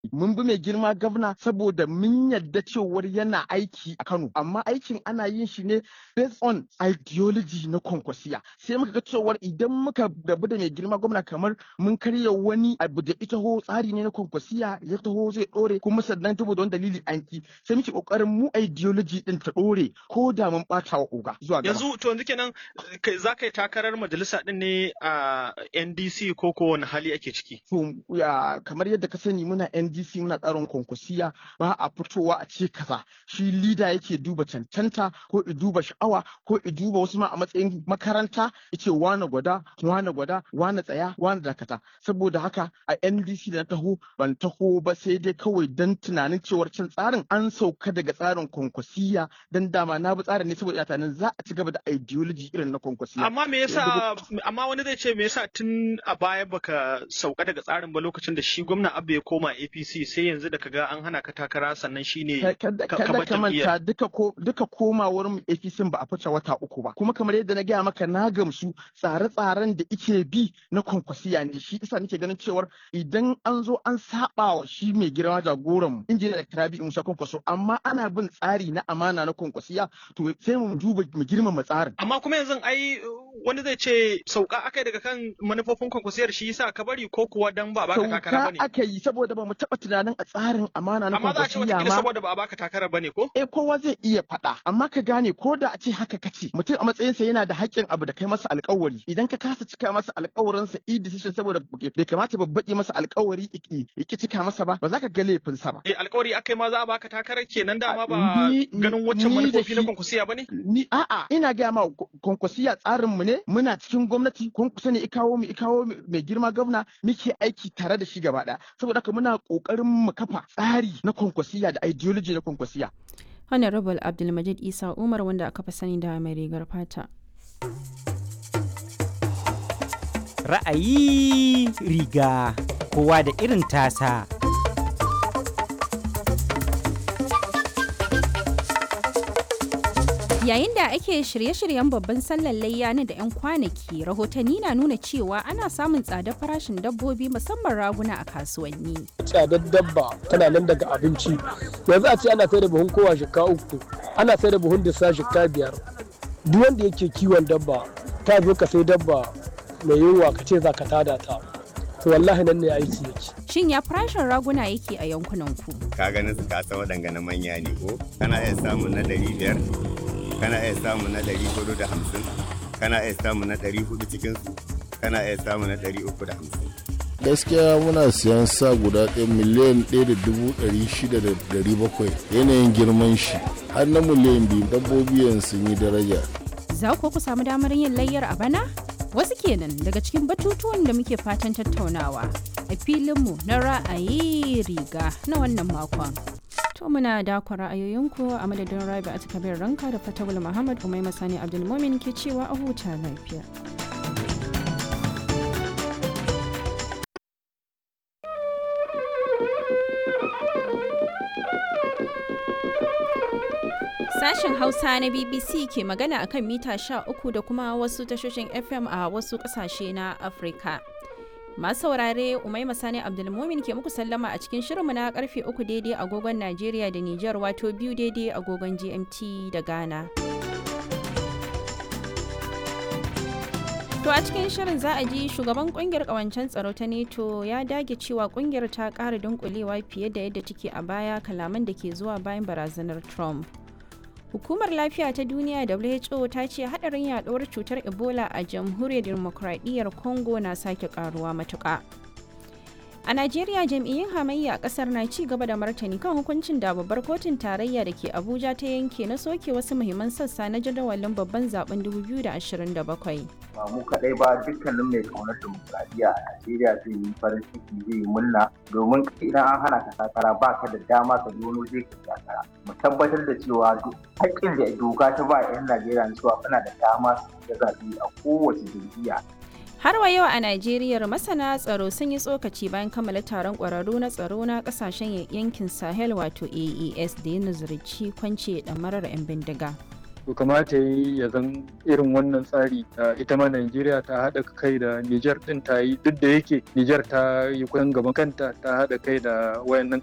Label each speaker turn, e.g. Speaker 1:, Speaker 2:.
Speaker 1: mun bi mai girma gwamna saboda mun yadda cewar yana aiki a Kano amma aikin ana yin shi ne based on ideology na kwankwasiya sai muka ga cewar idan muka rabu da mai girma gwamna kamar mun karya wani abu da ita ho tsari ne na kwankwasiya ya taho zai dore kuma sannan saboda wani dalili an ki sai muke kokarin mu ideology din ta dore ko da mun bata wa oga zuwa gaba
Speaker 2: yanzu to yanzu kenan za ka yi takarar majalisa din ne a NDC ko ko wani hali ake ciki
Speaker 1: to ya kamar yadda ka sani muna NDC muna tsarin kwankwasiya ba a fitowa a ce kaza shi leader yake duba cancanta ko i duba sha'awa ko i duba wasu ma a matsayin makaranta yace wane gwada wane gwada wane tsaya wane dakata saboda haka a NDC da na taho ban taho ba sai dai kawai dan tunanin cewar can tsarin an sauka daga tsarin kwankwasiya dan dama na bi tsarin ne saboda ina tunanin za a ci gaba da ideology irin na kwankwasiya
Speaker 2: amma me yasa amma wani zai ce me yasa tun a baya baka sauka daga tsarin ba lokacin da shi gwamna Abba ya koma APC sai yanzu da kaga an hana ka takara sannan shine
Speaker 1: kada ka manta duka ko duka komawar mu APC ba a fice wata uku ba kuma kamar yadda na gaya maka na gamsu tsare-tsaren da ike bi na kwankwasiya ne shi isa nake ganin cewar idan an zo an saba wa shi mai girma jagoran mu injiniya da Karabi Musa Kwankwaso amma ana bin tsari na amana na kwankwasiya to sai mu duba mu girmama tsarin
Speaker 2: amma kuma yanzu ai wani zai ce sauka akai daga kan manufofin kwankwasiyar shi yasa ka bari ko kuwa dan ba baka takara bane
Speaker 1: aka yi saboda ba mu taba tunanin a tsarin amana na
Speaker 2: amma za a ce
Speaker 1: kwankwasiya
Speaker 2: wata
Speaker 1: ma
Speaker 2: saboda ba a baka takara bane ko
Speaker 1: eh kowa zai iya faɗa amma ka gane ko da a ce haka kace mutum a matsayinsa yana da haƙƙin abu da kai masa alƙawari idan ka kasa cika masa alƙawarinsa i decision saboda bai kamata babbaƙi masa alƙawari iki iki cika masa ba ba za ka ga laifinsa ba
Speaker 2: eh alƙawari akai ma za a baka takarar kenan dama ba
Speaker 1: Ni-
Speaker 2: ganin waccan
Speaker 1: ni da
Speaker 2: manufofi na
Speaker 1: shi-
Speaker 2: kwankwasiya bane
Speaker 1: ni a'a ina gaya ma kwankwasiya tsarin mu ne muna cikin gwamnati kwankwasa ne ikawo mu ikawo mu- mai girma gwamna muke aiki tare da shi gaba ɗaya saboda haka muna ƙoƙarin mu kafa tsari na kwankwasiya da ideology na kwankwasiya
Speaker 3: Honorable Abdulmajid Isa Umar wanda aka fi sani da mai rigar fata.
Speaker 4: Ra'ayi riga kowa da irin tasa.
Speaker 3: Yayin da ake shirye-shiryen babban sallar layya na da 'yan kwanaki, rahotanni na nuna cewa ana samun tsadar farashin dabbobi musamman raguna a kasuwanni.
Speaker 5: tsadar dabba tana nan daga abinci yanzu a ce ana sai da buhun kowa shika uku ana sai da buhun disa shika biyar duk wanda yake kiwon dabba ta zo ka sai dabba mai yunwa ka ce za ka tada ta to wallahi nan ne aiki yake
Speaker 3: Shin ya farashin raguna yake a yankunan ku?
Speaker 6: ka ganin su kasa waɗanga na manya ne ko kana iya samun na ɗari biyar kana iya samun na ɗari hudu da hamsin kana iya samun na ɗari hudu cikin su kana iya samun na ɗari uku da hamsin
Speaker 7: gaskiya muna siyan sa guda ɗaya miliyan ɗaya da dubu ɗari shida da ɗari bakwai yanayin girman shi har na miliyan biyu dabbobi yanzu sun yi daraja
Speaker 3: Za ku ku samu damar yin layyar a bana? Wasu kenan daga cikin batutuwan da muke fatan tattaunawa a filinmu na ra'ayi riga na wannan makon. To muna dakon ra'ayoyinku a madadin Rabi a kabir ranka da Fatawul Muhammad Umaima Sani Abdulmumin ke cewa a huta lafiya. Sashen Hausa na BBC ke magana akan mita 13 da kuma wasu tashoshin FM a wasu kasashe na Afirka. Masu saurare Umaima Sani Abdulmumin ke muku sallama a cikin shirinmu na karfe 3 daidai agogon Najeriya da Nijar wato biyu daidai agogon GMT da Ghana. To a cikin shirin za a ji shugaban kungiyar kawancen tsaro ta NATO ya dage cewa kungiyar ta ƙara dunkulewa fiye da yadda take a baya kalaman da ke zuwa bayan barazanar Trump. Hukumar Lafiya ta Duniya WHO ta ce hadarin yaduwar cutar Ebola a jamhuriyar demokradiyyar Congo na sake karuwa matuƙa. A Najeriya jam'iyyun hamayya a kasar na ci gaba da martani kan hukuncin da babbar kotun tarayya da ke Abuja ta yanke na soke wasu muhimman sassa na jadawalin babban zaben 2027.
Speaker 8: ba mu kaɗai ba dukkanin mai kaunar dimokuraɗiyya a Najeriya zai yi farin ciki zai yi murna domin idan an hana ka takara ba ka da dama ka zo wani zai ka takara mu tabbatar da cewa duk haƙƙin da doka ta ba 'yan Najeriya na cewa kana da dama su yi zaɓe a kowace jam'iyya
Speaker 3: Har wa yau a Najeriya masana tsaro sun yi tsokaci bayan kammala taron ƙwararru na tsaro na ƙasashen yankin Sahel wato AES da ya nazarci kwance ɗamarar 'yan bindiga.
Speaker 9: to kamata ya zan irin wannan tsari ita ma Najeriya ta haɗa kai da Nijar ɗin ta yi duk da yake Nijar ta yi kusan gaban kanta ta haɗa kai da wayannan